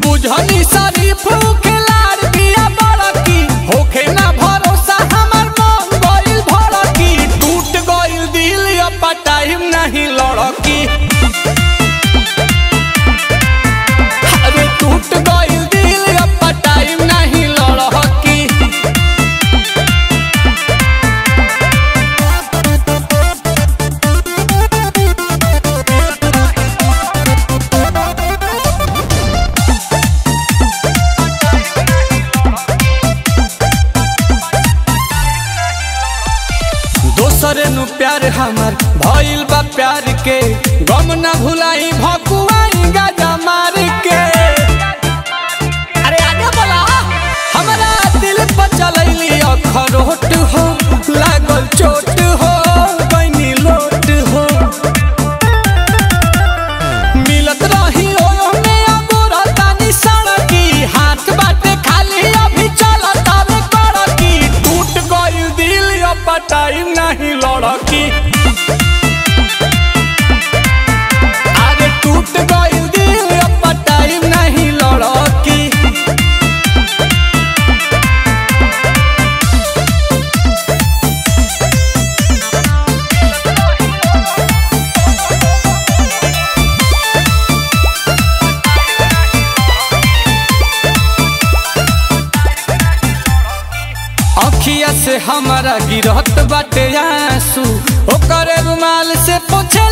बुझनी शरीफ खिलाड़ बिया बड़की होखे ना भरोसा हमर मन गइल भड़की टूट गइल दिल अब टाइम नहीं लड़की अरे टूट गइल दिल अब टाइम नहीं लड़की दोसरे नु प्यार हमर भइल बा प्यार के गम ना भुलाई भकुआई गाजा मार के अरे आगे बोला हमरा दिल पर चलैली अखरोट हो लागल चोट हो बनी लोट हो मिलत रही ओने अगोरा तानी सड़की हाथ बाटे खाली अभी चलत आवे कड़की टूट गइल दिल अब टाइम नहीं लड़की अरे टूट गइल दिल अब टाइम नहीं लड़की अखिया से हमारा गिरहत बाटे आंसू ओकरे रुमाल से पोछे